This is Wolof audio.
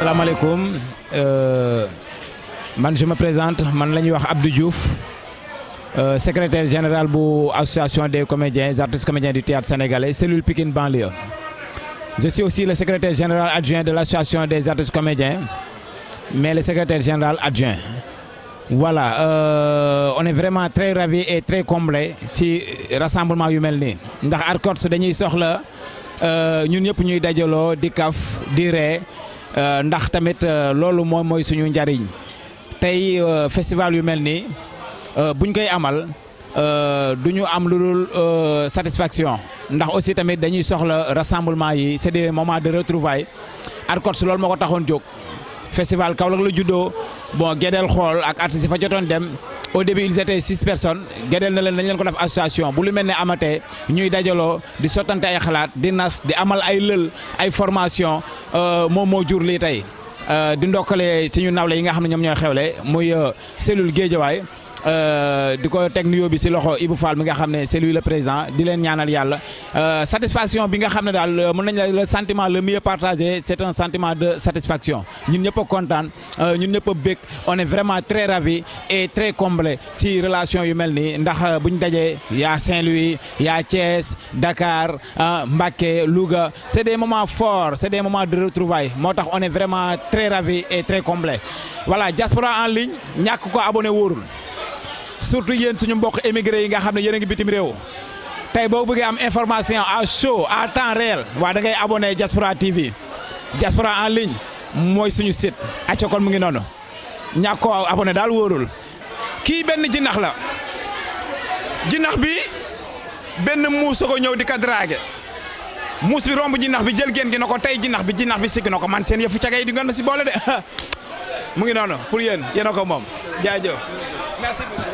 salaamaaleykum man je me présente man la ñuy wax Abdou Diouf euh, secrétaire général bu association des comédiens artistes comédiens du théâtre sénégalais cellule Pikine banlieue je suis aussi le secrétaire général adjoint de l'association des artistes comédiens mais le secrétaire général adjoint voilà euh, on est vraiment très ravis et très comblés si rassemblement yu mel nii ndax ARCOS dañuy soxla ñun ñëpp ñuy dajaloo di kaf di ree ndax tamit loolu moom mooy suñu njariñ tey festival yu mel nii buñ koy amal du ñu am lu dul satisfaction ndax aussi tamit dañuy soxla rassemblement yi c'est des moments de retrouvailles ARCOS loolu moo ko taxoon jóg festival Kaolack la juddoo bon Gédel xool ak artistes yi fa jotoon dem au début ils étaient six personnes Gédel na leen dañ leen ko def association bu lu mel ne amatee ñuy dajaloo di sottante ay xalaat di nas di amal ay lël ay formation moom moo jur lii tey di ndokkale suñu nawle yi nga xam ne ñoom ñooy xewle muy cellule Guédiawaye di ko teg nuyoo bi si loxo Ibou Fall mi nga xam ne c'est lui le président di leen ñaanal yàlla satisfaction bi nga xam ne daal mën nañ la le sentiment le mieux partagé c'est un sentiment de satisfaction ñun ñëpp a kontaan ñun ñëpp a bég on est vraiment très ravis et très comblés si relation yu mel nii ndax buñ dajee yaa Saint-Louis yaa Thiès Dakar Mbacké Louga c'est des moments forts c'est des moments de retrouvailles moo tax on est vraiment très ravis et très comblés voilà diaspora en ligne ñàkk ko abonné wóorul surtout yéen suñu mbokk émigré yi nga xam ne yéen a ngi bitim réew tey boo bëggee am information à chaud à temps réel waa da ngay abonné Diaspora TV Diaspora en ligne mooy suñu site acca kon mu ngi noonu ñàkk koo abonné daal wóorul kii benn jinax la jinax bi benn muus ko ñëw di ko dragué muus bi romb jinax bi jël génn gi na ko tey jinax bi jinax bi sigg na ko man seen yëfu cagay di ngeen ma si boole de mu ngi noonu pour yéen yéen a ko moom jaajëf merci beaucoup